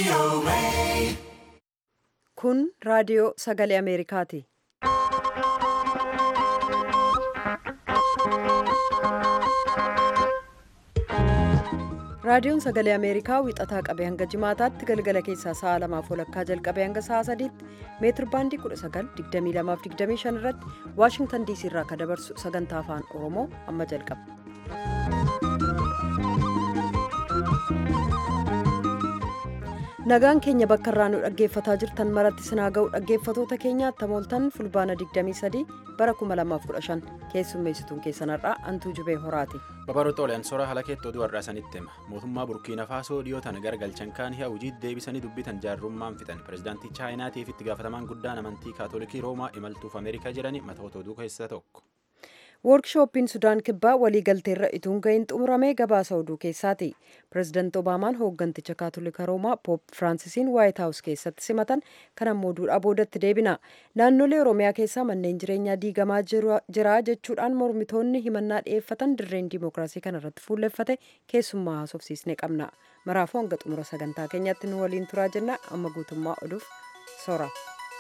Kun raadiyoo sagalee Ameerikaati. Raadiyoon sagalee Ameerikaa wixataa qabee hanga jimaataatti galgala keessaa sa'a lamaaf walakkaa jalqabee hanga sa'a sadiitti meetir baandii 1922-25 irratti Waashingtan diisii irraa kan dabarsu sagantaa afaan Oromoo amma jalqaba. Nagaan keenya bakka irraa nu dhaggeeffataa jirtan maratti sinaa ga'u dhaggeeffatoota keenya tamooltan fulbaana 23 bara 2015 keessummeessituun keessanarraa antuu jubee horaati. Babaroota olaansora haala keetti oduu har'aa sanitti hima. Mootummaa Burkiina Faasoo dhiyootan gargalchan kaan hi'a hojii deebisanii dubbitan jaarrummaan fixan. Pireezidaantii Chaayinaatiif itti gaafatamaan guddaan amantii Kaatolikii Roomaa imaltuuf Ameerikaa jedhani matoota oduu keessaa tokko. Woorkshooppiin Sudaan Kibbaa waliigalteerra ituun ga'iin xumuramee gabaasa oduu keessaati. Pireezidaanti Obaamaan hoogganticha Kaatolika Roomaa Poop Firaansiisiin Waayit Haawus keessatti simatan kan ammoo duudhaa boodatti deebina. Naannolee Oromiyaa keessaa manneen jireenyaa diigamaa jira jechuudhaan mormitoonni himannaa dhiyeeffatan dirreen dimookiraasii kanarratti fuulleffate keessummaa haasofsiisnee qabna. Maraafuu hanga xumura sagantaa keenyaatti nu waliin turaa jenna amma guutummaa oduuf soora.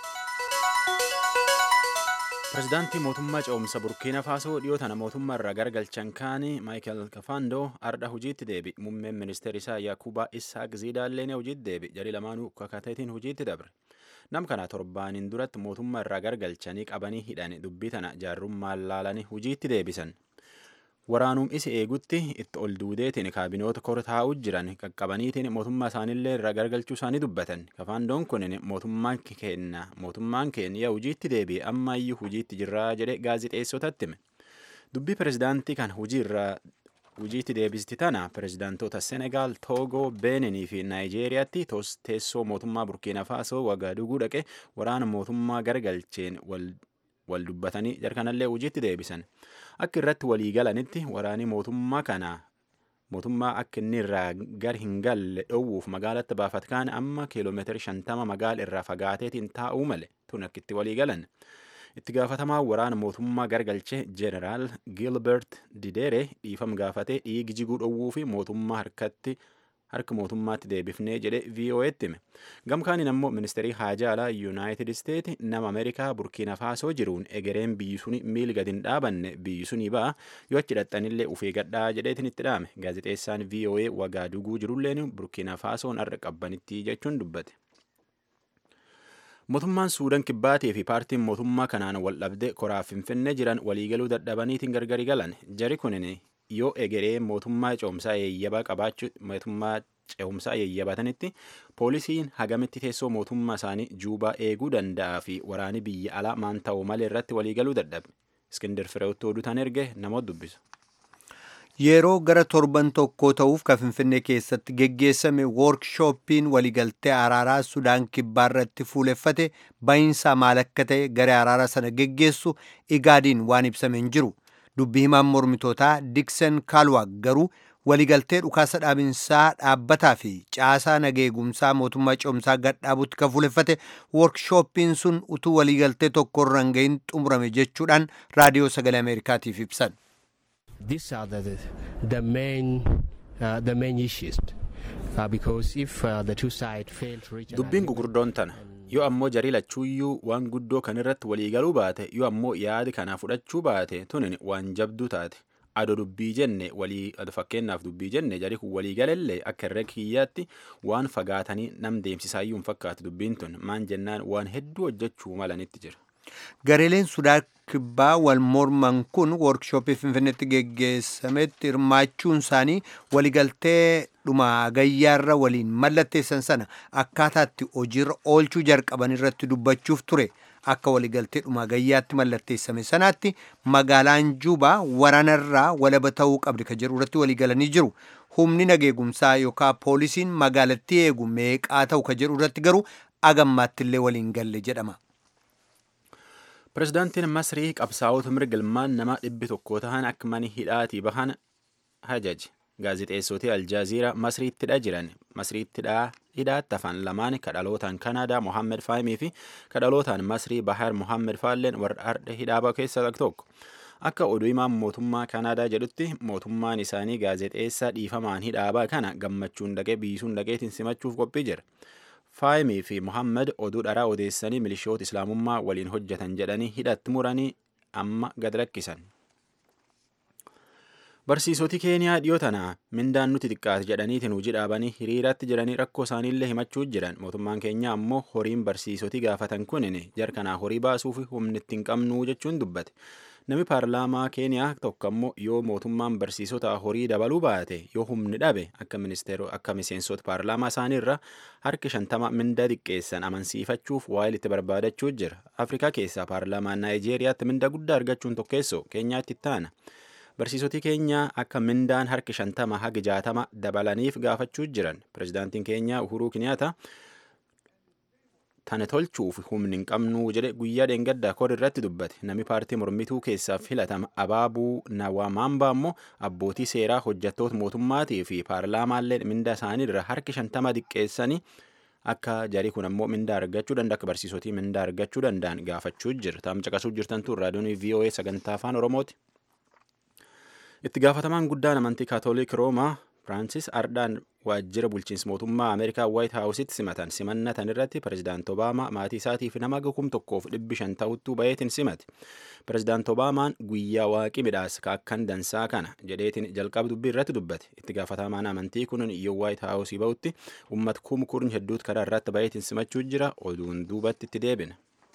Pireezidaantii mootummaa ce'umsa Burkiina Faasoo dhiyootana mootummaa irraa gargalchan kaanii Maayikel Kafaandoo ardha hojiitti deebi. Muummeen ministeera isaa Yaakubaa Isaaq Ziidaalleen hojiitti deebi. Jarii lamaanuu kakateetiin hojiitti dabre. Nam kana torbaaniin duratti mootummaa irraa gargalchanii qabanii hidhan dubbii tana jaarrummaan laalanii hojiitti deebisan. Waraanuun isi eegutti itti ol duudeetiin kaabinoota kor taa'uu jiran qaqqabaniitiin mootummaa isaaniillee irraa gargalchuu isaanii dubbatan. Kafaandoon kun mootummaan keenya mootummaan keenya hojiitti deebi'e ammayyuu hojiitti jirraa jedhe gaazixeessotatti hime. Dubbii pireezidaantii kan hojii irraa hojiitti deebisti tana pireezidaantoota Senegaal, Toogoo, Beeninii fi Naayijeeriyaatti teessoo mootummaa Burkiina Faasoo Wagaaduguu dhaqe waraana mootummaa gargalcheen wal wal dubbatanii jarkanallee hojiitti deebisan akka irratti walii galanitti waraani mootummaa kana mootummaa akka inni irraa gar hin galle dhowwuuf magaalatti baafat kaan amma kiiloomeetira shantama magaala irraa fagaateetiin taa'uu male tun akka itti walii galan itti gaafatamaa waraana mootummaa gargalchee jeneraal gilbert didere dhiifam gaafatee dhiigi jiguu dhowwuu fi mootummaa harkatti harka mootummaatti deebifnee jedhe VOA'tti hime. Gamkaaniin ammoo ministeerii haajaa alaa Yuunaayitid Isteeti nama Ameerikaa Burkiina Faasoo jiruun egereen biyyi suni miil gadi hin dhaabanne biyyi sunii ba'a yoo achi dhaqxanillee ufee gadhaa jedheetiin itti dhaame. Gaazexeessaan VOA Wagaaduguu jirulleen Burkiina Faasoon har'a qabbanitti jechuun dubbate. Mootummaan Suudaan Kibbaatii fi paartiin mootummaa kanaan wal dhabde koraa Finfinnee jiran waliigaluu dadhabaniitiin gargari galan. Jari kunin yoo egeree mootummaa ce'umsaa eeyyabaa qabaachuu mootummaa ce'umsaa eeyyabatanitti poolisiin hagamitti teessoo mootummaa isaanii juubaa eeguu danda'aa fi waraani biyya alaa maan ta'u malee irratti waliigaluu dadhabe. Iskindir Fireewutti oduutaan erge namoota dubbisu. Yeroo gara torban tokkoo ta'uuf kan Finfinnee keessatti geggeessame woorkshooppiin waliigaltee araaraa Sudaan Kibbaa irratti fuuleffate bahiinsaa maal akka ta'e garee araaraa sana geggeessu igaadiin waan ibsame hin jiru. dubbii himaan mormitootaa diksen kaalwaag garuu waliigaltee dhukaasa dhaabinsaa dhaabbataa fi caasaa nageegumsaa mootummaa ce'umsaa gadhaabutti kan fuuleffate woorkshooppiin sun utuu waliigaltee tokko irra hin gahin xumurame jechuudhaan raadiyoo sagalee ameerikaatiif ibsan. These are the, the, main, uh, the main issues uh, because if uh, the two sides fail to reach Dubbiin gugurdoon tana. yoo ammoo jarii lachuuyyuu waan guddoo kan irratti waliigaluu baate yoo ammoo yaadi kana fudhachuu baate tunin waan jabduu taate ado dubbii jenne walii ado fakkeenyaaf dubbii jenne jarii kun waliigalallee akka irra kiyyaatti waan fagaatanii nam deemsisaayyuu hin fakkaatu dubbiin tun maan jennaan waan hedduu hojjechuu malanitti jira. Gareeleen Sudaan Kibbaa wal morman kun woorkshooppii Finfinneetti geggeessametti hirmaachuun isaanii waliigaltee dhuma gayyaarra waliin mallatteessan sana akkaataatti hojiirra oolchuu jalqaban irratti dubbachuuf ture. Akka waliigaltee dhuma gayyaatti mallatteessame sanaatti magaalaan Juubaa waraanarraa walaba ta'uu qabdi kan jedhu irratti waliigalanii jiru. Humni nageegumsaa yookaan poolisiin magaalattii eegu meeqaa ta'u kan jedhu irratti garuu agammaattillee waliin galle jedhama. Pireezidaantiin Masrii qabsaa'ota mirga ilmaan namaa dhibbi tokko ta'an akka mana hidhaatii bahan hajaji. Gaazixeessootii Aljaaziiraa Masriittidha jiran. Masriittidha hidhaatti afaan lamaan kadhalootaan Kanaadaa Mohaammed Faahimii fi kadhalootaan Masrii Bahar Mohaammed Faalleen warra hardha hidhaa keessaa tokko. akka oduu himaan mootummaa kanaadaa jedhutti mootummaan isaanii gaazexeessaa dhiifamaan hidhaabaa kana gammachuun dhaqee biisuun dhaqeetiin simachuuf qophii jira faayimii fi mohammed oduu dharaa odeessanii milishoota islaamummaa waliin hojjetan jedhanii hidhatti muranii amma gad lakkisan barsiisoti keeniyaa dhiyoo tana mindaan nuti xiqqaate jedhaniitiin hojii dhaabanii hiriiratti jiranii rakkoo isaaniillee himachuu jiran mootummaan keenya ammoo horiin barsiisoti gaafatan kunin jarkanaa horii baasuuf humni ittiin qabnuu jechuun dubbate nami paarlaamaa keeniyaa tokko ammoo yoo mootummaan barsiisota horii dabaluu baate yoo humni dhabe akka ministeero akka miseensota paarlaamaa isaaniirra harki shantama mindaa xiqqeessan amansiifachuuf waa'ee itti barbaadachuu jira afrikaa keessaa paarlaamaa naayijeeriyaatti mindaa guddaa argachuun tokkeessoo keenyaatti taana. barsiisoti keenya akka mindaan harki shantama haga jaatama dabalaniif gaafachuu jiran pirezidaantiin keenya uhuruu kiniyaata tana tolchuuf humni hin qabnuu jedhe guyyaa dheengaddaa kor irratti dubbate nami paartii mormituu keessaaf filatama abaabuu nawamaamba ammoo abbootii seeraa hojjattoota mootummaatii fi paarlaamaallee mindaa isaaniirra harki shantama xiqqeessanii akka jarii kun ammoo mindaa argachuu danda'a akka barsiisotii mindaa argachuu danda'an gaafachuu jira taam caqasuu jirtantu raadiyoon voa sagantaa afaan oromooti. itti gaafatamaan guddaan amantii kaatoolik roomaa firaansis ardhaan waajjira bulchiinsa mootummaa ameerikaa waayit haawusitti simatan simannatan irratti pirezidaant obaamaa maatii isaatiif nama kum tokkoof dhibbi shan ta'uttuu bayeetiin simate pirezidaant obaamaan guyyaa waaqii midhaas ka akkan dansaa kana jedheetiin jalqaba dubbii irratti dubbate itti gaafatamaan amantii kun yoo waayit haawusii ba'utti ummat kum kurni hedduut karaa irratti bayeetiin simachuu jira oduun duubatti itti deebina.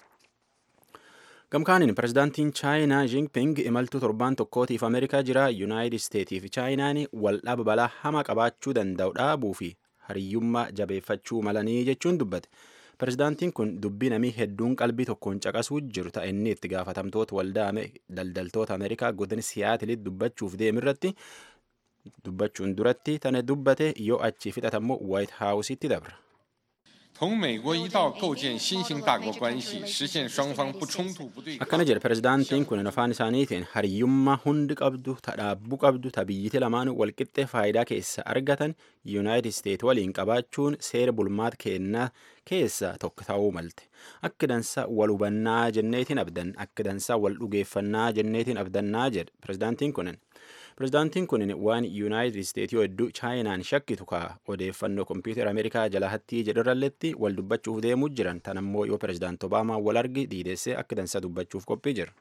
gamkaanin pirezidaantiin chaayinaa jinping imaltuu torbaan tokkootiif ameerikaa jira yuunaayitid isteetii fi chaayinaan waldhaba balaa hama qabaachuu danda'u dhaabuu fi hariyyummaa jabeeffachuu malanii jechuun dubbate pirezidaantiin kun dubbii namii hedduun qalbii tokkoon caqasuu jiru ta'a inni itti gaafatamtoota waldaa daldaltoota ameerikaa godina siyaatilitti dubbachuuf deemirratti dubbachuun duratti tana dubbate yoo achi fixatammoo waayit haawusitti dabra. 同美国一道构建新型大国关系，实现双方不冲突不对抗。 akkana jedhe pirezidaantiin kun afaan isaaniitiin hariyyummaa hundi qabdu tadhaabbuu qabdu tabiyyiti lamaan walqixxee faayidaa keessa argatan yuunaayitid isteet waliin qabaachuun seera bulmaata kennaa keessa tokko ta'uu malte akka dansaa wal hubannaa jenneetiin abdan akka dansaa wal dhugeeffannaa jenneetiin abdannaa jedhe pirezidaantiin kunin pirezidaantiin kun waan yuunaayitid isteetii hedduu chaayinaan shakkitu kaa odeeffannoo kompiitara ameerikaa jala hattii jedhurralletti wal dubbachuuf deemuu jiran tan ammoo yoo pirezidaant obaamaa wal argi diidessee akka dansa dubbachuuf qophii jira.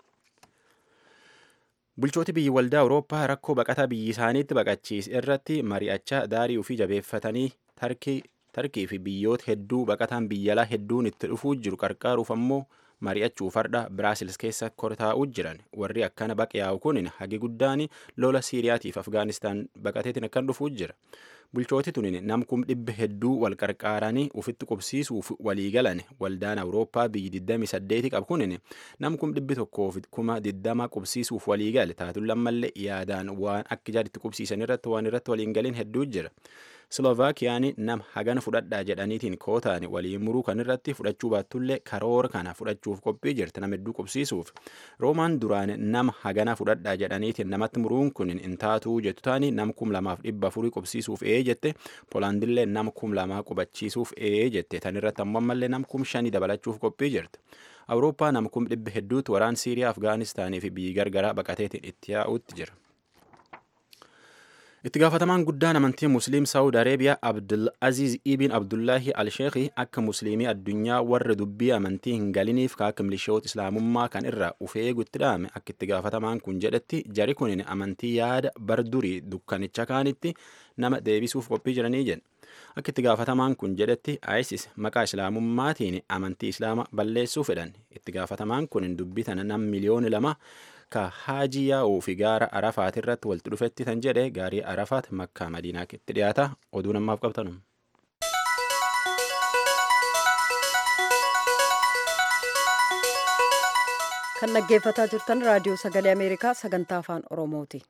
bulchooti biyyi waldaa awurooppaa rakkoo baqataa biyyi isaaniitti baqachiis irratti mari'achaa daarii ofii jabeeffatanii tarkii fi biyyoota hedduu baqataan biyyalaa hedduun itti dhufuu jiru qarqaaruuf ammoo mari'achuuf hardha biraasils keessa kortaa'uu jiran warri akkana baqyaa'u kun hagi guddaan lola siiriyaatiif afgaanistaan baqateetiin akkan dhufuu jira bulchooti tunin nam kum dhibba hedduu wal qarqaaranii ufitti qubsiisuuf walii galan waldaan awurooppaa biyyi 28 qabu kunin nam kum dhibbi tokkoof kuma 20 qubsiisuuf walii gale taatun lammallee yaadaan waan akka jaaditti qubsiisan irratti waan irratti waliin galiin hedduu jira. Slovaakiyaan nam hagana fudhadhaa jedhaniitiin kootaan waliin muruu kan irratti fudhachuu baattullee karoora kana fudhachuuf qophii jirti nama hedduu qubsiisuuf. Roomaan duraan nama hagana fudhadhaa jedhaniitiin namatti muruun kun hin taatuu jettu taani nam kum lamaaf dhibba afurii qubsiisuuf ee jette Poolaandillee nama kum lamaa qubachiisuuf ee jette tan irratti ammoo ammallee nam kum shanii dabalachuuf qophii jirti. Awurooppaa nam kum dhibba hedduutu waraan Siiriyaa, Afgaanistaanii fi biyyi gargaraa baqateetiin itti yaa'utti jira. itti gaafatamaan guddaan amantii musliim saawud areebiyaa abdul aziz ibn abdullaahi alsheekhi akka musliimii addunyaa warra dubbii amantii hin galiniif ka akka milishoota islaamummaa kan irraa ufee eegutti dhaame akka itti gaafatamaan kun jedhetti jari kunin amantii yaada bardurii dukkanicha kaanitti nama deebisuuf qophii jiranii jedhe akka itti gaafatamaan kun jedhetti isis maqaa islaamummaatiin amantii islaama balleessuu fedhan itti gaafatamaan kun dubbii tana nam miliyooni lama ka haajii yaa'uu fi gaara arafaat irratti walitti dhufetti tan jedhe gaarii arafaat makkaa madiinaa itti dhiyaata oduu namaaf qabtanum. kan dhaggeeffataa jirtan raadiyoo sagalee ameerikaa sagantaa afaan oromooti.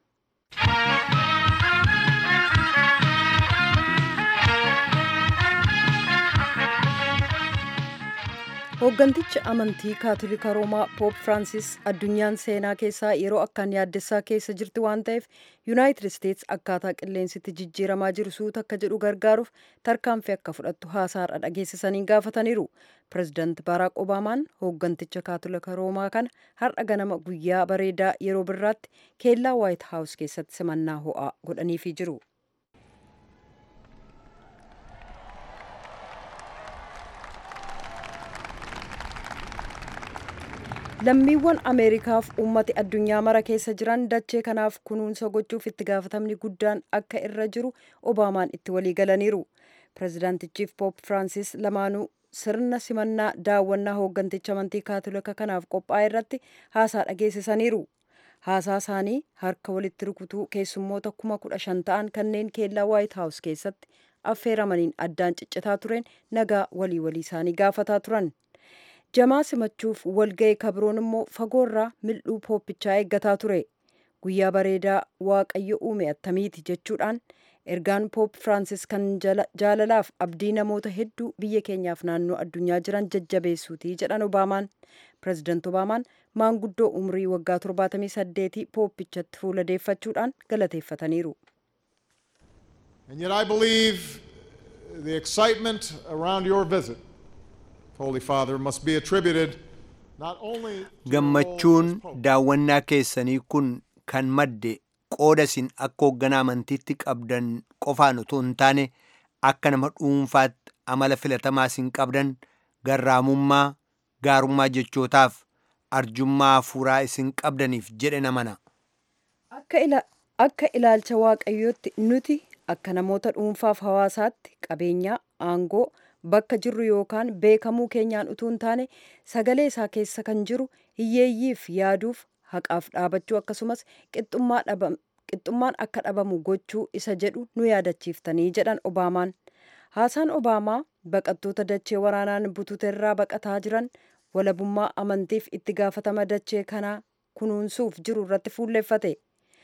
hooggantichi amantii kaatolika roomaa poop firaansis addunyaan seenaa keessaa yeroo akkaan yaaddessaa keessa jirti waan ta'eef yuunaayitid isteets akkaataa qilleensitti jijjiiramaa jiru suuta akka jedhu gargaaruuf tarkaanfii akka fudhattu haasaarra dhageessisanii gaafataniiru pirezidaant baaraak obaamaan hoogganticha kaatolika roomaa kana har'a ganama guyyaa bareedaa yeroo birraatti keellaa waayit haawus keessatti simannaa ho'aa godhaniifii jiru. lammiiwwan ameerikaaf uummati addunyaa mara keessa jiran dachee kanaaf kunuunsa gochuuf itti gaafatamni guddaan akka irra jiru obaamaan itti walii galaniiru pirezidaantichiif poop firaansis lamaanuu sirna simannaa daawwannaa hoogganticha amantii kaatolika kanaaf qophaa'e irratti haasaa dhageessisaniiru haasaa isaanii harka walitti rukutuu keessummoota kuma kudha shan ta'an kanneen keellaa waayit haawus keessatti affeeramaniin addaan ciccitaa tureen nagaa walii walii isaanii gaafataa turan jamaa simachuuf walga'e kabroon immoo fagoorraa mil'uu pooppichaa eeggataa ture guyyaa bareedaa waaqayyo uume attamiiti jechuudhaan ergaan poop firaansis kan jaalalaaf abdii namoota hedduu biyya keenyaaf naannoo addunyaa jiran jajjabeessuuti jedhan obaamaan pirezidaant obaamaan maanguddoo umrii waggaa 78 pooppichatti fuuladeeffachuudhaan galateeffataniiru. And yet I believe the excitement around your visit Holy Father, must be attributed not only to gammachuun your role as Pope, daawwannaa keessanii kun kan madde qooda isin akka hoogganaa amantiitti qabdan qofaan utuu hin taane akka nama dhuunfaatti amala filatamaa isin qabdan garraamummaa gaarummaa jechootaaf arjummaa hafuuraa isin qabdaniif jedhe namana Akka, ila- akka ilaalcha waaqayyootti nuti akka namoota dhuunfaaf hawaasaatti qabeenyaa aangoo bakka jirru yookaan beekamuu keenyaan utuu hin taane sagalee isaa keessa kan jiru hiyyeeyyiif yaaduuf haqaaf dhaabachuu akkasumas qixxummaa dhabam- qixxummaan akka dhabamu gochuu isa jedhu nu yaadachiiftanii jedhan obaamaan haasaan obaamaa baqattoota dachee waraanaan butuuterraa baqataa jiran walabummaa amantiif itti gaafatama dachee kanaa kunuunsuuf jiru irratti fuulleffate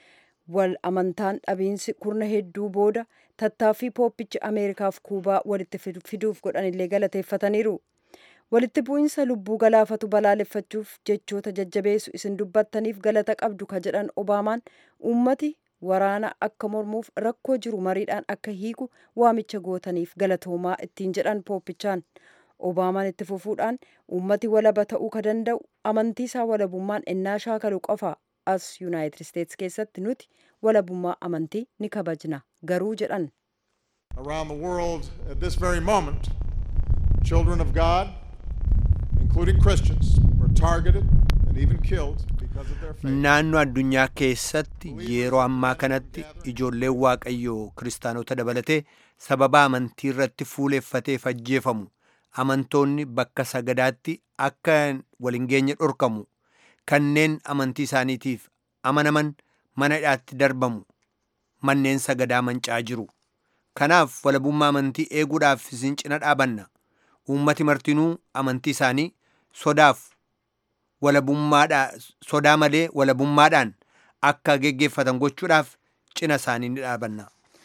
wal amantaan dhabiinsi kurna hedduu booda tattaaffii pooppichi ameerikaaf kuubaa walitti fidu- fiduuf godhanillee galateeffataniiru walitti bu'iinsa lubbuu galaafatu balaaleffachuuf jechoota jajjabeessu isin dubbattaniif galata qabdu ka jedhan obaamaan uummati waraana akka mormuuf rakkoo jiru mariidhaan akka hiiku waamicha gootaniif galatoomaa ittiin jedhan pooppichaan obaamaan itti fufuudhaan uummati walaba ta'uu ka danda'u amantii isaa walabummaan ennaa shaakalu qofa as yuunaayitid isteets keessatti nuti walabummaa amantii ni kabajna garuu jedhan around the world at this very moment, children of God, including Christians, were targeted and even killed because of their faith. naannoo addunyaa keessatti yeroo ammaa kanatti ijoolleen waaqayyoo kiristaanota dabalatee sababa amantii irratti fuuleffateef ajjeefamu amantoonni bakka sagadaatti akka walin geenye dhorkamu kanneen amantii isaaniitiif amanaman mana hidhaatti darbamu manneen sagadaa mancaa jiru kanaaf walabummaa amantii eeguudhaaf isin cina dhaabanna uummati martinuu amantii isaanii sodaaf walabummaadhaa sodaa malee walabummaadhaan akka geggeeffatan gochuudhaaf cina isaanii ni dhaabanna.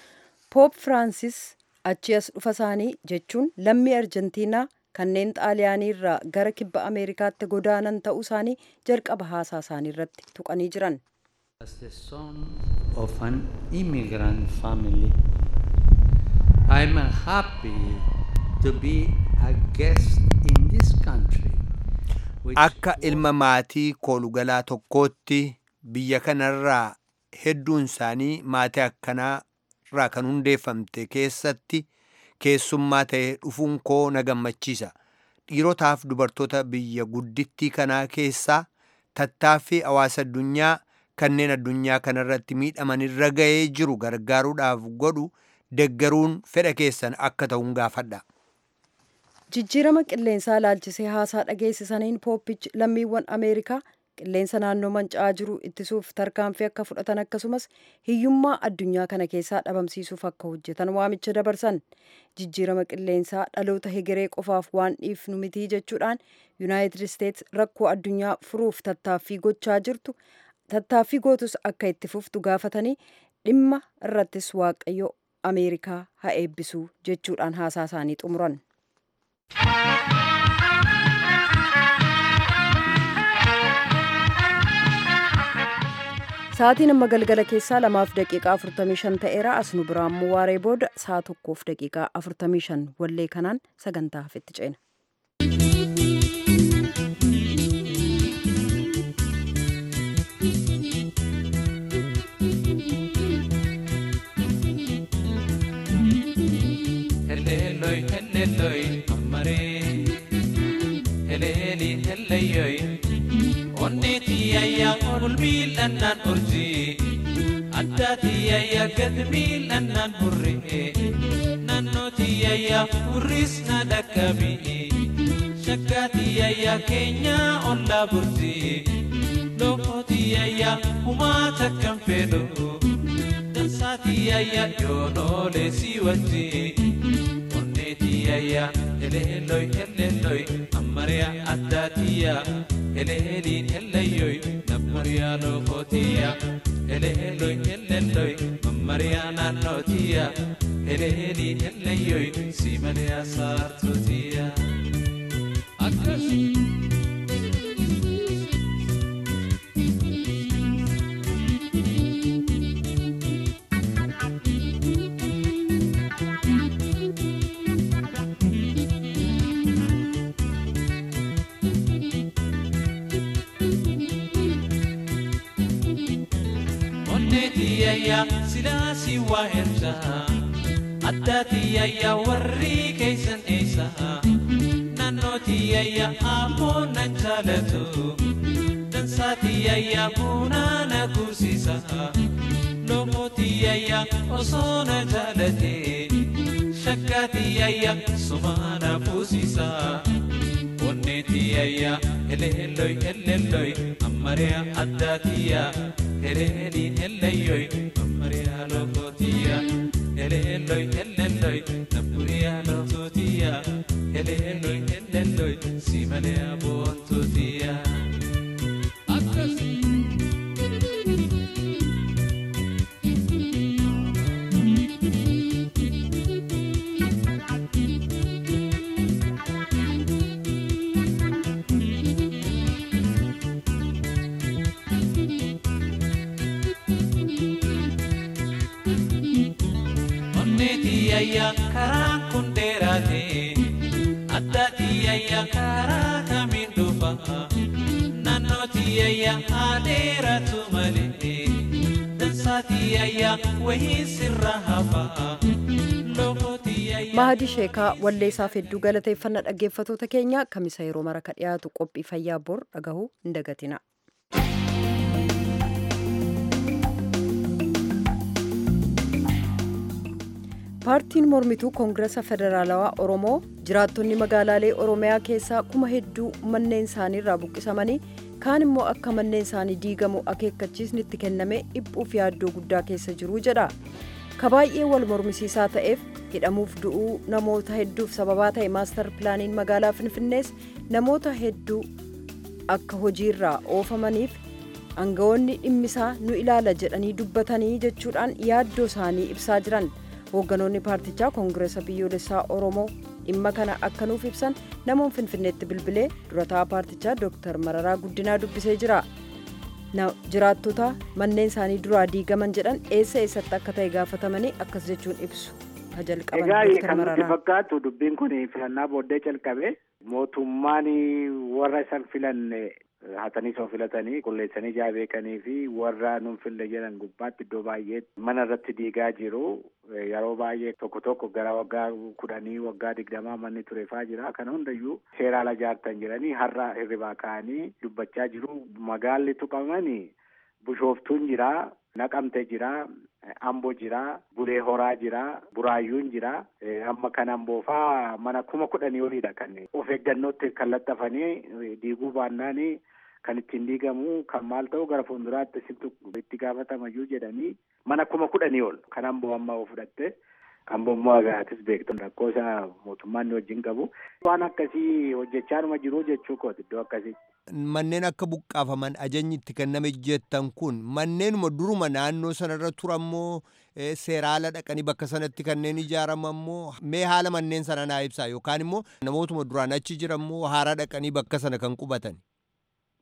poop firaansis achi as dhufa isaanii jechuun lammii arjentiinaa kanneen xaaliyaanii irraa gara kibba ameerikaatti godaanan ta'uu isaanii jalqaba haasaa isaanii irratti tuqanii jiran As the son of an immigrant family, I'm happy to be a guest in this country. which Akka ilma maatii koolugalaa tokkootti biyya kanarraa hedduun isaanii maatii akkanaa irraa kan hundeeffamte keessatti keessummaa ta'ee dhufuun koo na gammachiisa. Dhiirotaaf dubartoota biyya guddittii kanaa keessaa tattaaffii hawaasa addunyaa kanneen addunyaa kanarratti miidhaman irra ga'ee jiru gargaaruudhaaf godhu deggaruun fedha keessan akka ta'uun gaafadha. jijjiirama qilleensaa ilaalchisee haasaa dhageessisaniin pooppichi lammiiwwan ameerikaa qilleensa naannoo manca'aa jiru ittisuuf tarkaanfii akka fudhatan akkasumas hiyyummaa addunyaa kana keessaa dhabamsiisuuf akka hojjetan waamicha dabarsan jijjiirama qilleensaa dhaloota hegeree qofaaf waan dhiifnu mitii jechuudhaan yuunaayitid isteets rakkoo addunyaa furuuf tattaaffii gochaa jirtu tattaaffii gootus akka itti fuftu gaafatanii dhimma irrattis waaqayyo ameerikaa haa eebbisu jechuudhaan haasaa isaanii xumuran. Sa'aatiin amma galgala keessaa lamaaf daqiiqaa 45 ta'eera as nu biraa immoo waaree booda sa'a tokkoof daqiiqaa 45 wallee kanaan sagantaa hafetti ceena. Heleloi, heleloi, amare. Heleli, heleyoi. Onneti ayya ol miilannan urji. Addaati ayya gad miilannan hurri. Naannoti ayya hurris na dakkabi. Shakkaati ayya keenya olla burti. Lokooti ayya humaa takkan fedhu. Dansaati ayya yoonoolee si wajji. Onneetiyayya eleelloy eleelloy ammariya addaatiyya eleeliin ellayyoy nammariya lookootiya eleelloy eleelloy mammariya naannootiya eleeliin ellayyoy simaliya saartootiya. Akkas. Onneetiyayya silaasi waa ersa addaatiyayya warri keeysan eessa naannootiyayya ammoo nan jaalatu dansaatiyayya buunaa na gursisa lomootiyayya osoo na jaalate shakkaatiyayya sumaa na fuusisa onneetiyayya eleelloy eleelloy ammariya addaatiyya eleeliin ellayyoy ammariya lokootiya eleelloy eleelloy nabburiya lootootiya eleelloy eleelloy simaleya boontootiya. Akkas. Onneetiyayya karaan kun dheeraate addaatiyayya karaa kamiin dhufa naannootiyayya haa dheeratu malee dansaatiyayya wayii sirra hafa lokootiyayya. Mahadi Sheekaa walleessaaf hedduu galateeffannaa dhaggeeffatoota keenya kamisa yeroo mara ka dhiyaatu qophii fayyaa bor dhagahuu hin dagatina. paartiin mormituu koongirasa federaalawaa oromoo jiraattonni magaalaalee oromiyaa keessaa kuma hedduu manneen isaanii irraa buqqisamanii kaan immoo akka manneen isaanii diigamu akeekkachiisni itti kenname dhiphuuf yaaddoo guddaa keessa jiruu jedha ka baay'ee wal mormisiisaa ta'eef hidhamuuf du'uu namoota hedduuf sababaa ta'e maastar pilaaniin magaalaa finfinnees namoota hedduu akka hojiirraa oofamaniif aangawoonni dhimmisaa nu ilaala jedhanii dubbatanii jechuudhaan yaaddoo isaanii ibsaa jiran. hoogganoonni paartichaa koongiresa biyyoolessaa oromoo dhimma kana akka nuuf ibsan namoon finfinneetti bilbilee durataa paartichaa dooktar mararaa guddinaa dubbisee jira jiraattota manneen isaanii duraa diigaman jedhan eessa eessatti akka ta'e gaafatamanii akkas jechuun ibsu jalqaban Egaa kan nutti fakkaatu dubbiin kun filannaa booddee calqabe mootummaan warra isan filanne hatanii soo filatanii qulleessanii ijaa beekanii fi warra nun fille jedhan gubbaatti iddoo baay'ee mana irratti diigaa jiru yeroo baay'ee tokko tokko gara waggaa kudhanii waggaa digdamaa manni tureefaa jira kana hundayyuu seeraa ala jaartan jiranii har'a hirribaa ka'anii dubbachaa jiru magaalli tuqamanii bushooftuun jira naqamte jira ambo jira bulee horaa jira buraayyuun jira amma kan amboofaa mana kuma kudhanii oliidha kan of eeggannootti kan laxxafanii diiguu baannaanii kan ittiin diigamu kan maal ta'u gara fuulduraatti isintu itti gaafatamayyuu jedhanii mana kuma kudhanii ol kan amboo amma fudhatte amboo immoo agaatis beektu rakkoo isaa mootummaan ni wajjin qabu waan akkasii hojjechaanuma jiru jechuu kooti iddoo akkasii. Manneen akka buqqaafaman ajajni itti kenname jettan kun manneenuma duruma naannoo sanarra turammoo seeraala dhaqanii bakka sanatti kanneen ijaaramanmoo mee haala manneen sana naa ibsaa yookaan immoo namootuma duraan achi jiranmoo haaraa dhaqanii bakka sana kan qubatan.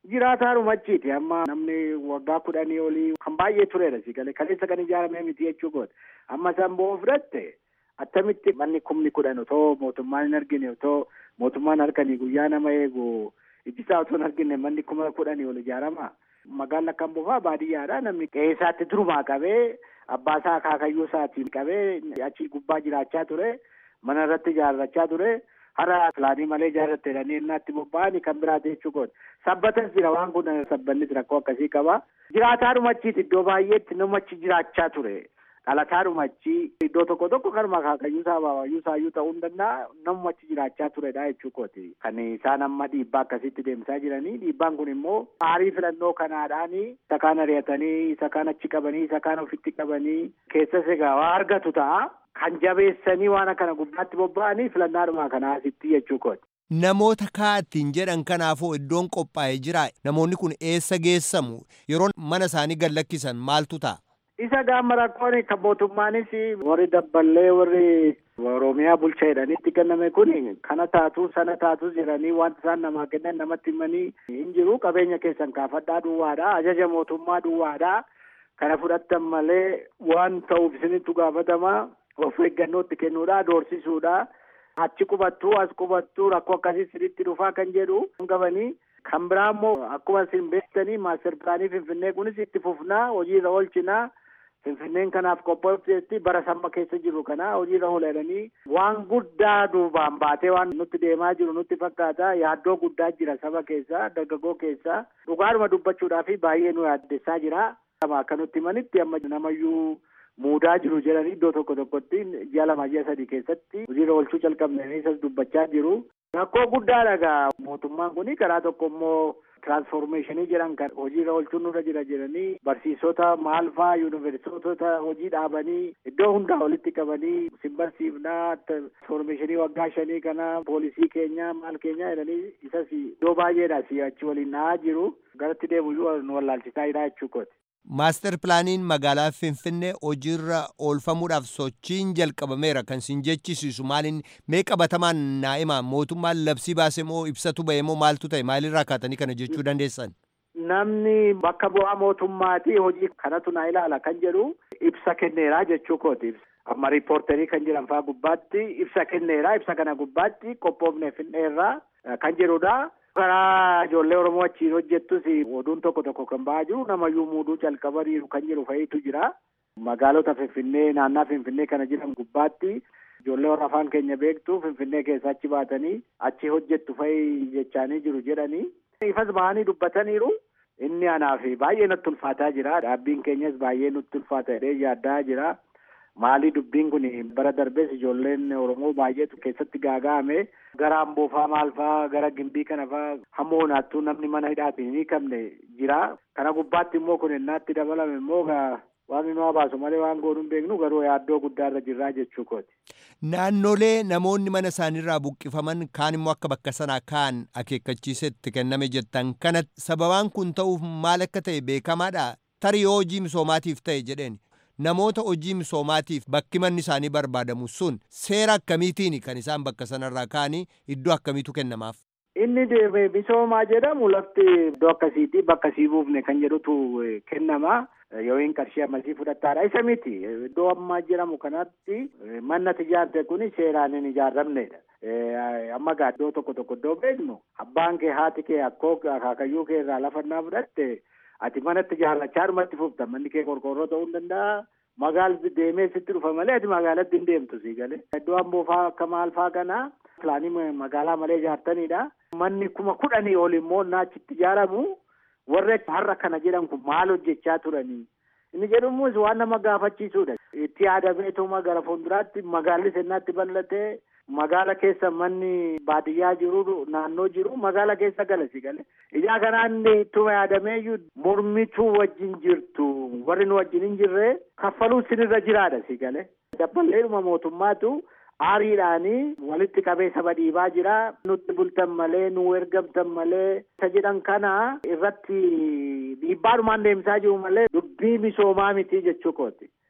Jiraataadhuma achiiti amma namni waggaa kudhanii olii kan baay'ee turedha si galee kaleessa kan ijaaramee miti jechuu goota. Amma san bo'oo fudhatte attamitti manni kumni kudhan otoo mootummaan hin argine otoo mootummaan harkanii guyyaa nama eegu ijjisaa otoo hin argine manni kuma kudhanii ol ijaarama. Magaalli kan bofaa baadiyyaadha namni qe'ee isaatti durumaa qabee abbaa isaa akaakayyuu isaatiin qabee achi gubbaa jiraachaa ture mana irratti ijaarrachaa ture hara pilaanii malee ijaarratte jedhanii innaatti bobba'anii kan biraati jechuu goota. Sabbatas jira waan kun sabbannis rakkoo akkasii qaba. Jiraataadhuma achiiti iddoo baay'eetti nama achi jiraachaa ture. Dhalataadhuma achi iddoo tokko tokko kan akaakayyuu isaa abaabayyuu isaayyuu ta'uu hin danda'a namuma achi jiraachaa turedha jechuu kooti. Kan isaan amma dhiibbaa akkasitti deemsaa jiranii dhiibbaan kun immoo aarii filannoo kanaadhaanii isa kaan ari'atanii isa kaan achi qabanii isa kaan ofitti qabanii keessas egaa waa argatu ta'a. Kan jabeessanii waan kana gubbaatti bobba'anii filannaadhuma kanaa asitti jechuu kooti. Namoota kaattiin jedhan kanaafuu iddoon qophaa'ee jira. Namoonni kun eessa geessamu? Yeroo mana isaanii gad lakkisan maaltu ta'a? Isa gaama rakkoon kan mootummaanis warri dabballee warri Oromiyaa bulcha jedhanitti kenname kun kana taatu sana taatu jedhanii wanta isaan namaa kennan namatti himanii hin jiru. Qabeenya keessan kaafadhaa duwwaadha. Ajaja mootummaa duwwaadha. Kana fudhattan malee waan ta'uuf isinitti gaafatama. Of eeggannootti kennuudha. Doorsisuudha. Achi qubattuu as qubattuu rakkoo akkasii sirriitti dhufaa kan jedhu qabanii. Kan biraa immoo akkuma isin beektanii maaster pilaanii Finfinnee kunis itti fufnaa hojiirra oolchinaa. Finfinneen kanaaf qophoofteetti bara samma keessa jiru kana hojiirra oolananii waan guddaa duubaan baatee waan nutti deemaa jiru nutti fakkaata yaaddoo guddaa jira saba keessa dargaggoo keessa dhugaadhuma dubbachuudhaaf baay'ee nu yaaddessaa jira. Akka nutti himanitti amma namayyuu muudaa jiru jedhanii iddoo tokko tokkotti ji'a lama ji'a sadii keessatti hojiirra oolchuu calqabnanii isas dubbachaa jiru. Rakkoo guddaadha egaa mootummaan kun karaa tokko immoo tiraansformeeshinii jedhan kan hojiirra oolchuun nurra jira jedhanii barsiisota maal fa'aa yuunivarsiitota hojii dhaabanii iddoo hundaa walitti qabanii sin barsiifnaa tiraansformeeshinii waggaa shanii kana poolisii keenya maal keenya jedhanii isas iddoo baay'eedha achi waliin dha'aa jiru garatti deemuyyuu nu wallaalchisaa jira jechuu kooti. Maaster pilaaniin magaalaa Finfinnee hojiirra oolfamuudhaaf sochiin jalqabameera kan sin jechisiisu maaliin mee qabatamaan naa'ima mootummaan labsii baase moo ibsatu ba'e moo maaltu ta'e maalirraa kaatanii kana jechuu dandeessan? Namni bakka bu'aa mootummaati hojii kanatu na ilaala kan jedhu ibsa kenneera jechuu kooti. Amma riippoorterii kan jedhan fa'aa gubbaatti ibsa kenneera ibsa kana gubbaatti qophoofne finneerra kan jedhudha. karaa ijoollee oromoo achiin hojjettus oduun tokko tokko kan ba'aa jiru namayyuu muuduu calqabaniiru kan jedhu fa'iitu jira. Magaalota Finfinnee naannaa Finfinnee kana jiran gubbaatti ijoollee warra afaan keenya beektu Finfinnee keessa achi baatanii achi hojjettu fa'i jechaanii jiru jedhanii. Ifas bahanii dubbataniiru. Inni anaaf baay'ee natti ulfaataa jira. Dhaabbiin keenyas baay'ee nutti ulfaata jedhee yaaddaa jira. Maalii dubbiin kun bara darbees ijoolleen Oromoo baay'eetu keessatti gaaga'ame gara Amboofaa maal fa'aa gara Gimbii kana fa'aa hamma honaattuu namni mana hidhaatiin hin hiikamne jira. Kana gubbaatti immoo kun innaatti dabalame immoo waaqni nu baasu malee waan goonuu hin beeknu garuu yaaddoo guddaarra jirraa jechuu kooti. Naannolee namoonni mana isaaniirraa buqqifaman kaan immoo akka bakka sanaa kaan akeekkachiisetti kenname jettan kana sababaan kun ta'uuf maal akka ta'e beekamaadha. Tarii yoo hojii misoomaatiif ta'e jedheen. namoota hojii misoomaatiif bakki manni isaanii barbaadamu sun seera akkamiitiin kan isaan bakka sanarraa ka'anii iddoo akkamiitu kennamaaf. Inni misoomaa jedhamu lafti iddoo akkasiitii bakka sii buufne kan jedhutu kennama. Yoo hin qarshii ammasii fudhattaadha. Isa miti. Iddoo ammaa jedhamu kanatti manni ijaarte kun seeraan hin ijaaramnedha. Amma gaa iddoo tokko tokko iddoo beeknu abbaan kee haati kee akkoo akaakayyuu kee irraa lafannaa fudhatte ati manatti ijaarrachaa dhumatti fufta manni kee qorqoorroo ta'uu hin danda'a. Magaalli deemee sitti dhufa malee ati magaalatti hin deemtu sii galee. Iddoo amboofaa akka maal faa kana pilaanii magaalaa malee ijaartanidha. Manni kuma kudhanii ol immoo naachitti ijaaramu warri har'a kana jedhan kun maal hojjechaa turanii. Inni jedhumus waan nama gaafachiisudha. Itti yaadameetuma gara fuulduraatti magaalli sennaatti bal'atee magaala keessa manni baadiyyaa jiru naannoo jiru magaala keessa gala si gale. Ijaa kanaan ittuma yaadameeyyuu mormituu wajjin jirtu warri nu wajjin hin jirre kaffaluu sinirra jiraadha si gale. Dabballeedhuma mootummaatu aariidhaanii walitti qabee saba dhiibaa jira. Nutti bultan malee nu ergamtan malee isa jedhan kana irratti dhiibbaadhumaan deemsaa jiru malee dubbii misoomaa miti jechuu kooti.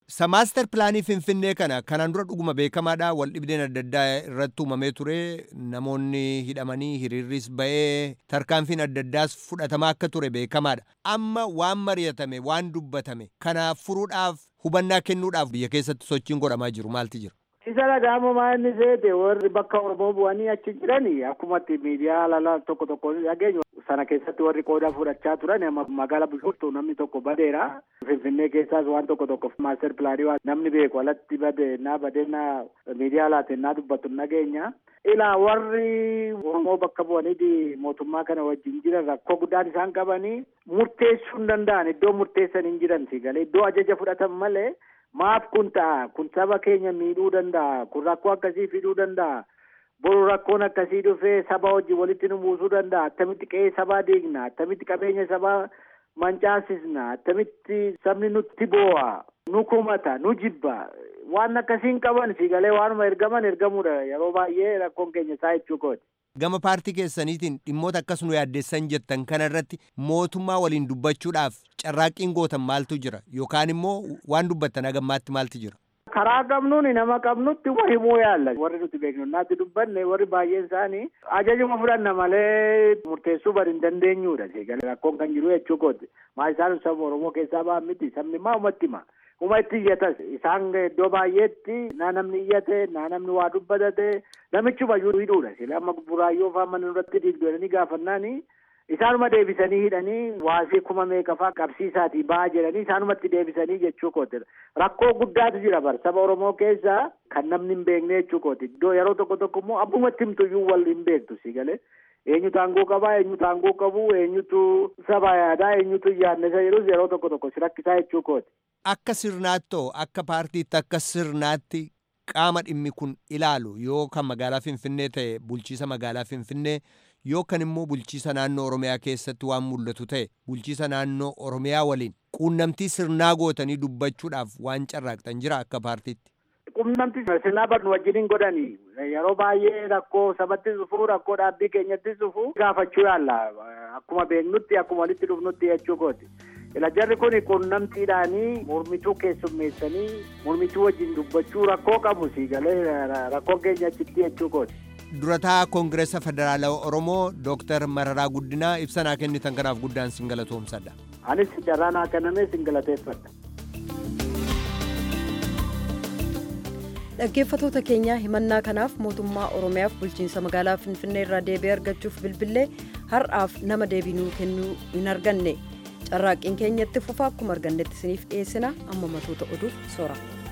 Sa maaster pilaanii Finfinnee kana kanaan dura dhuguma beekamaadha wal dhibdeen adda addaa irratti uumamee ture namoonni hidhamanii hiriirris ba'ee tarkaanfiin adda addaas fudhatamaa akka ture beekamaadha. Amma waan mari'atame waan dubbatame kana furuudhaaf hubannaa kennuudhaaf biyya keessatti sochiin godhamaa jiru maalti jira? isa dhaga'ama maanni seete warri bakka oromoo bu'anii achi jirani akkumatti miidiyaa alala tokko tokko dhageenyu sana keessatti warri qooda fudhachaa turan amma magaala bishooftu namni tokko badeera finfinnee keessaas waan tokko tokko maaster pilaanii waan namni beeku alatti bade naa badee naa miidiyaa alaatiin naa dubbatu nageenya ilaa warri oromoo bakka bu'anii mootummaa kana wajjin jiran rakkoo guddaan isaan qabanii murteessuu hin danda'an iddoo murteessan hin jiran si galee iddoo ajaja fudhatan malee maaf kun ta'a kun saba keenya miidhuu danda'a kun rakkoo akkasii fiduu danda'a boru rakkoon akkasii dhufee saba wajjin walitti nu buusuu danda'a attamitti qe'ee sabaa diigna attamitti qabeenya sabaa mancaasisna attamitti sabni nutti boo'a nu kumata nu jibba waan akkasiin qaban si galee waanuma ergaman ergamuudha yeroo baay'ee rakkoon keenya isaa jechuu kooti. Gama paartii keessaniitiin dhimmoota akkas nu yaaddeessan jettan kana irratti mootummaa waliin dubbachuudhaaf carraaqqiin gootan maaltu jira yookaan immoo waan dubbattan hagammaatti maaltu jira? karaa qabnuun nama qabnutti wa himuu yaalla warri nuti beeknu naatti dubbanne warri baay'een isaanii ajajuma fudhanna malee murteessuu bari hin dandeenyudha seegalee rakkoon kan jiru jechuu kooti maa isaan saba oromoo keessaa ba'an miti sabni maa umatti hima uma itti iyyatas isaan iddoo baay'eetti naa namni iyyate naa namni waa dubbatate namichuma hidhuudha sila amma buraayyoo faa mana irratti diigdu jedhanii gaafannaani isaanuma deebisanii hidhanii waasii kuma meeqafaa qabsiisaatii ba'aa jedhanii isaanumatti deebisanii jechuu kooti rakkoo guddaatu jira bar saba oromoo keessa kan namni hin beekne jechuu kooti iddoo yeroo tokko tokko immoo abbumatti himtuyyuu wal hin beektu si galee eenyutu aangoo qabaa eenyutu aangoo qabu eenyutu saba yaadaa eenyutu yaadne isa jedhus yeroo tokko tokko si rakkisaa jechuu kooti. Akka sirnaattoo akka paartiitti akka sirnaatti qaama dhimmi kun ilaalu yoo kan magaalaa Finfinnee ta'e bulchiisa magaalaa Finfinnee yoo kan immoo bulchiisa naannoo Oromiyaa keessatti waan mul'atu ta'e bulchiisa naannoo Oromiyaa waliin quunnamtii sirnaa gootanii dubbachuudhaaf waan carraaqxan jira akka paartiitti. Quunnamtii sirnaa barnu wajjin godhanii yeroo baay'ee rakkoo sabatti dhufu rakkoo dhaabbii keenyatti dhufu gaafachuu yaalla akkuma beeknutti akkuma walitti dhufnutti jechuu kooti. Ila jarri kun quunnamtiidhaanii mormituu keessummeessanii mormituu wajjin dubbachuu rakkoo qabu si galee rakkoon keenya achitti jechuu kooti. durataa koongireesa federaalawaa oromoo dooktar mararaa guddinaa ibsanaa kennitan kanaaf guddaan sin galatoomsadha anis carraa naa kenname sin galateeffadha dhaggeeffatoota keenya himannaa kanaaf mootummaa oromiyaaf bulchiinsa magaalaa finfinnee irraa deebii argachuuf bilbillee har'aaf nama deebii nuu kennuu hin arganne carraaqqiin keenyatti fufa akkuma argannetti isiniif dhiyeessina amma matoota oduuf soora.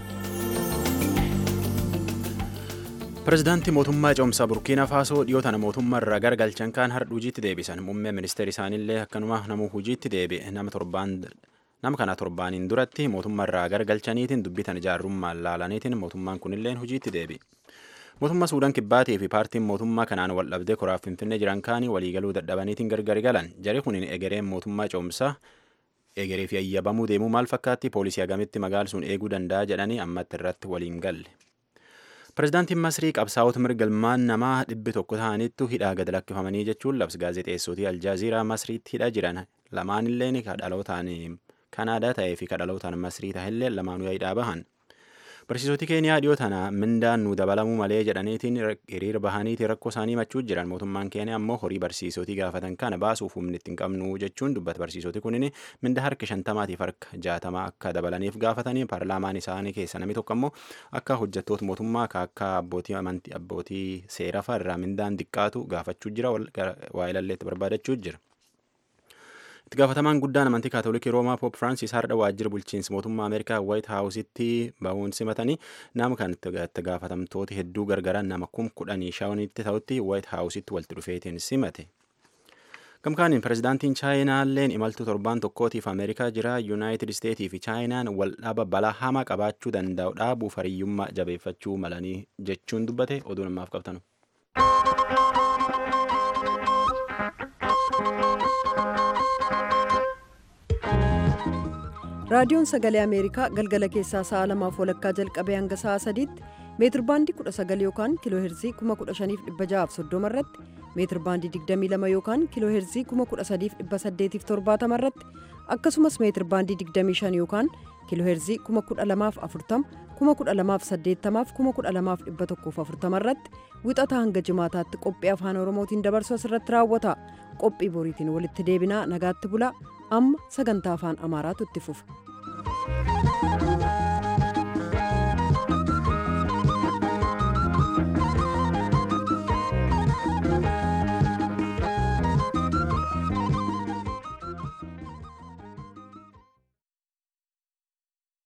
Pireezidaantii mootummaa ce'umsaa Burkiina Faasoo dhiyoo tana mootummaa irraa garagalchan kaan har'a hojiitti deebisan. Muummee ministeera isaaniillee akkanuma namuu hojiitti deebi'e. Nama torbaan nama kana torbaaniin duratti mootummaa irraa garagalchaniitiin dubbitan ijaarrummaan laalaniitiin mootummaan kunilleen hojiitti deebi'e. Mootummaa Suudaan Kibbaatii fi paartiin mootummaa kanaan wal dhabdee koraaf Finfinnee jiran kaanii waliigaluu dadhabaniitiin gargari galan. Jarri kuniin egereen mootummaa ce'umsaa egeree fi ayyabamuu deemuu maal fakkaatti poolisii hagamitti magaalisuun eeguu danda'a jedhanii ammatti irratti waliin galle. Pireezidaantiin Masrii qabsaa'ota mirga ilmaan namaa dhibbi tokko ta'anittu hidhaa gad lakkifamanii jechuun labsi gaazexeessootii Aljaaziiraa Masriitti hidhaa jiran lamaanilleen kadhalootaan Kanaadaa ta'ee fi kadhalootaan Masrii ta'ellee lamaanuu hidhaa bahan. Barsiisoti Keeniyaa dhiyoo tana mindaan nu dabalamuu malee jedhaniitiin hiriira bahaniitiin rakkoo isaanii machuu jiran mootummaan Keeniyaa ammoo horii barsiisotii gaafatan kana baasuuf humni itti hin qabnu jechuun dubbata barsiisoti kunin minda harka shantamaatiif harka jaatamaa akka dabalaniif gaafatanii paarlaamaan isaanii keessa namni tokko ammoo akka hojjettoota mootummaa akka abbootii amantii abbootii seeraa irraa mindaan xiqqaatu gaafachuu jira waa ilalleetti barbaadachuu jira. itti gaafatamaan guddaan amantii kaatolikii roomaa poop firaansis har'a waajjira bulchiinsa mootummaa ameerikaa waayit haawusitti bahuun simatanii nama kan itti gaafatamtooti hedduu gargaran nama kum kudhanii shawanitti ta'utti waayit haawusitti walitti dhufeetiin simate. gamkaaniin pireezidaantiin chaayinaalleen imaltuu torbaan tokkootiif ameerikaa jira yuunaayitid isteetii fi chaayinaan wal dhaba balaa hamaa qabaachuu danda'u dhaabuuf hariyyummaa jabeeffachuu malanii jechuun dubbate oduu namaaf qabtanu. raadiyoon sagalee ameerikaa galgala keessaa sa'a lamaaf walakkaa jalqabee hanga sa'a sadiitti meetir baandii 19 yookaan kiiloo heerzii 15630 irratti meetir baandii 22 yookaan kiiloo heerzii 13870 irratti akkasumas meetir baandii 25 yookaan kiilooheerzii 12040 12080 12140 irratti wixata hanga jimaataatti qophii afaan oromootiin dabarsu asirratti raawwata qophii boriitiin walitti deebinaa nagaatti bulaa amma sagantaa afaan amaaraatu itti fufa.